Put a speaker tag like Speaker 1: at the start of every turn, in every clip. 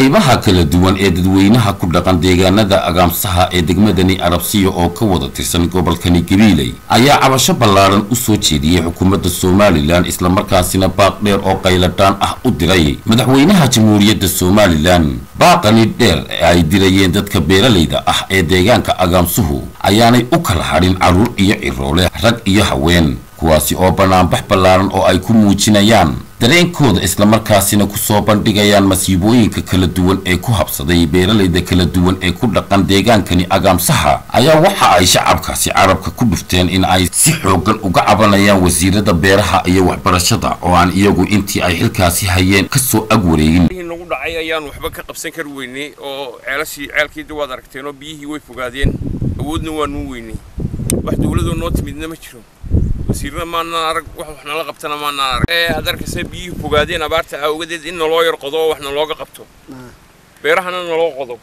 Speaker 1: qaybaha kala duwan ee dadweynaha ku dhaqan deegaanada agaamsaha ee degmadani arabsiya oo ka wada tirsan gobolkani gabiiley ayaa cabasho ballaadhan u soo jeediyey xukuumadda somalilan islamarkaasina baaq dheer oo qayladhaan ah u diray madaxweynaha jamhuuriyadda somalilan baaqani dheer ee ay dirayeen dadka beeralayda ah ee deegaanka agaamsuhu ayaanay u kala hadhin carruur iyo ciroole rag iyo haween kuwaasi oo bannaanbax ballaaran oo ay ku muujinayaan dareenkooda islamarkaasina ku soo bandhigayaan masiibooyinka kala duwan ee ku habsaday beeralayda kala duwan ee ku dhaqan deegaankani agaamsaha ayaa waxa ay shacabkaasi carabka ku dhufteen in ay si xooggan uga cabanayaan wasiirada beeraha iyo waxbarashada oo aan iyagu intii ay xilkaasi hayeen ka soo ag wareegin
Speaker 2: nagu dhacay ayaan waxba ka qabsan kari weynay oo ceelashii ceelkiida waad aragteen oo biyihii way fogaadeen awoodna waa nuu weynay wax dawladoo noo timidna ma jiro wasiirna maanaan arag wax wax nala qabtana maanaan arag ee aad arkaysa biyihii fogaadeen abaarta awgadeed in naloo yar qodo oo wax nalooga qabto beerahana naloo qodo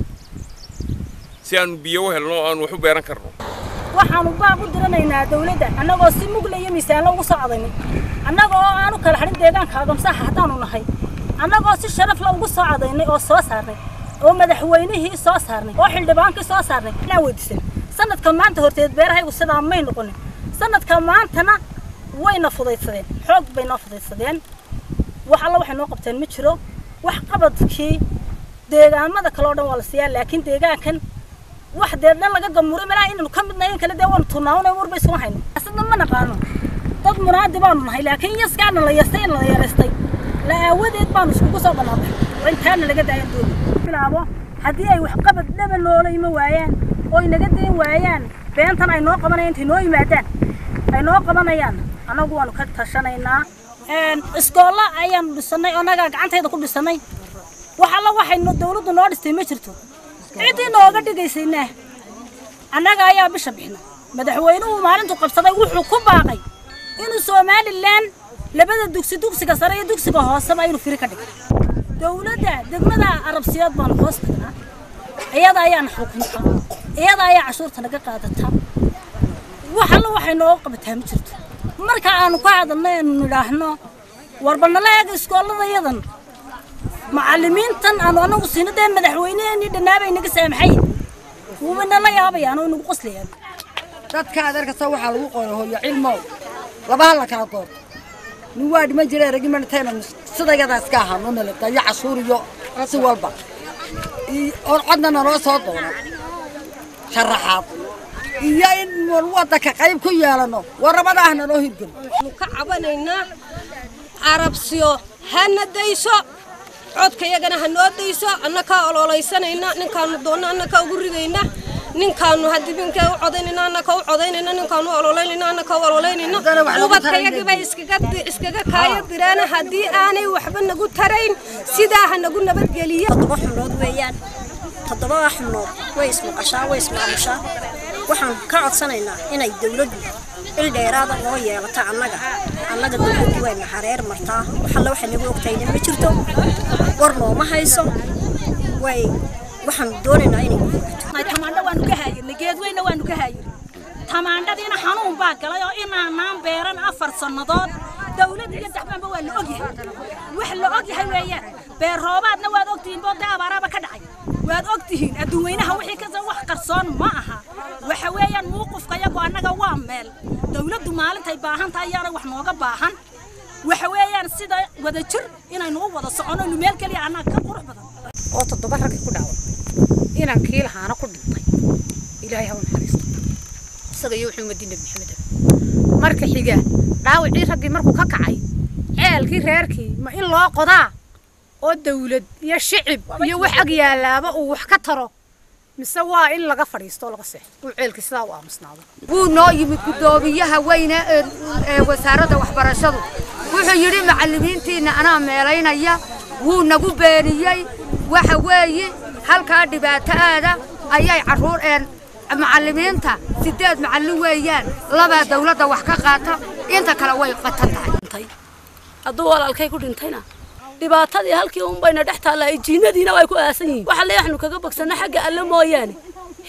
Speaker 2: si aanu biyo u helno aanu wax u beeran karno
Speaker 3: waxaanu baaq u diranaynaa dawladda annagoo si mugla iyo miisaanlo ugu soo cadaynay annagoo aanu kala hadhin deegaanka agamsaha haddaanu nahay annagoo si sharaf la ugu soo cadaynay oo soo saarnay oo madaxweynihii soo saarnay oo xildhibaankii soo saarnay inaan weydiisan sanadka maanta horteed beerahaygu sidaa may noqonin sanadka maantana wayna fudaydsadeen xoog bay noo fudaydsadeen wax alla waxay noo qabteen ma jiro wax qabadkii deegaamada kale oo dhan waa la siiyaa laakiin deegaankan wax dee dhan laga gamuuray malaa inaynu ka midnayn kale dee waanu tunaanay warba isuma hayno asadna ma naqaano dad munaadi baanu nahay laakiin yaskaana la yastay in la yaraystay la aawadeed baanu iskugu soo banaanay oo intaana laga daayan dooni bilaabo haddii ay wax qabad dhaba noola ima waayaan oo inaga dayn waayaan beentan ay noo qabanayaan intay noo yimaadaan ay noo qabanayaan annagu waanu ka tashanaynaa iskoolla ayaanu dhisannay oo annagaa gacantayda ku dhisannay wax alla waxay dawladdu noo dhistay ma jirto ciddii nooga dhigaysayna annaga ayaa bisha bixna madaxweynuhu maalintuu qabsaday wuxuu ku baaqay inuu somalilan labada dugsi dugsiga sare iyo dugsiga hooseba inuu firi ka dhigay dawladda degmada arabsiyood baanu hoos tagnaa iyada ayaana xukunta iyada ayaa cashuurta naga qaadata wax alla waxay nooga qabataa ma jirto marka aanu ka hadalno aanu nidhaahno warba nala eega iskoollada yadan macallimiintan aanu anagu siino dee madaxweyneheenii dhannaabay naga saamaxay wuuba nala yaabayaan oo nagu qoslayaan
Speaker 4: dadka aad arkasta waxaa lagu qoray hooyo cilmow labaha la kala doorto nin waa dhiman jiray regimentayna sidayadaas ka ahaa noo nalabta iyo cashuur iyo si walba oon codna naloo soo doono sharaxaad iyo in waddanka qayb ku yeelano warrabada ah naloo hirgelo
Speaker 5: waxaanu ka cabanaynaa carabsiyo hana dayso codka iyagana ha noo dayso annakaa oloolaysanayna ninkaanu doonno annakaa ugu ridayna ninkaanu hadibinka u codaynayna annaka u codaynayna ninkaanu ololaynayna annaka u ololaynayna ubadkayagibay iskaga kaaya direen haddii aanay waxba nagu tarayn sidaa ha nagu nabadgeliyo
Speaker 6: toddoba xubnood weeyaan toddobada xubnood way ismaqashaa way ismaamushaa waxaan ka codsanaynaa inay dawladdu il dheeraada noo yeelato annaga annaga dawladdu wayna xareer martaa waxalla waxay nagu ogtayna ma jirto war nooma hayso way waxaan doonaynaa inay
Speaker 3: tamaandho waanu ka haayirnay geedweyna waanu ka haayirnay tamaandhadiina xanuun baa galay oo inaanaan beeran afar sannadood dawlad iyo dacbaanba waa la ogyahay wax la ogyahay weeyaan beer roobaadna waad ogtihiin boodde abaaraaba ka dhacay waad ogtihiin adduunweynaha wixii kasa wax qarsoon ma aha waxa weeyaan muuqufka yagu annaga waa meel dawladdu maalintay baahan tahay ayaana wax nooga baahan waxa weeyaan sida wada jir inaynu u wada socono inu meel keliya annaga ka qurux badan
Speaker 7: oo toddoba raggi ku dhacday inaan kii lahaana ku dhintay ilaahay ha u naxariisto isaga iyo wuxuu umadiin nabi maxamed marka xiga dhaawacii raggii markuu ka kacay ceelkii reerkii ma in loo qodaa oo dawlad iyo shicib iyo wax ag yaalaaba uu wax ka taro mise waa in laga fadhiisto oo laga seexo uu ceelkii sidaa u aamusnaado
Speaker 4: wuu noo yimid guddoomiyaha weyne ee wasaaradda waxbarashadu wuxuu yidhi macallimiintiinna anaa meelaynaya wuu nagu beeniyey waxa weeye halkaa dhibaato aada ayay carruur een macallimiinta sideed macallin weeyaan labaa dawladda wax ka qaata inta kale way qatan tahay
Speaker 8: hadduu walaalkay ku dhintayna dhibaatadii halkii un bayna dhex taallaa jiinadiina way ku aasan yihiin waxa leeyaxnu kaga bogsana xagga alle mooyaane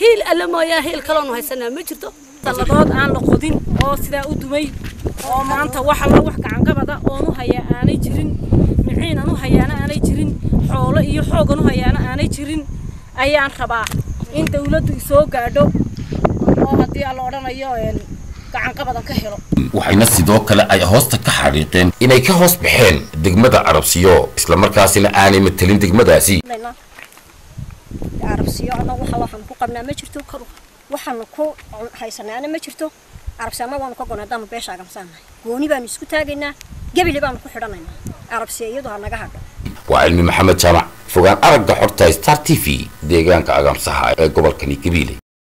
Speaker 8: hiil alle mooyaa hiil kaloonu haysanaa ma jirto
Speaker 3: salladood aan la qodin oo sidaa u dumay oo maanta wax alla wax gacanqabada oon u hayaa aanay jirin miciinan u hayaana aanay jirin xoolo iyo xoogan u hayaana aanay jirin ayaan rabaa in dawladdu isoo gaadho oo haddii aan la odhanayo gacanqabadan ka helo
Speaker 1: waxayna sidoo kale ay hoosta ka xariiqeen inay ka hoos baxeen degmada carabsiyo islamarkaasina aanay matelin degmadaasi
Speaker 6: arabsiyo annagu waxa waxaan ku qabnaa ma jirto waxaanu ku haysanaana ma jirto arabsiyo annagu waanu ka gonay haddaanu beesha agamsaanahay gooni baanu isku taagaynaa gebili baanu ku xidhanaynaa arabsiyo iyadu ha naga hadho
Speaker 1: waa cilmi maxamed jaamac fogaan aragga xorta star t v deegaanka agamsaha ee gobolkani gabiile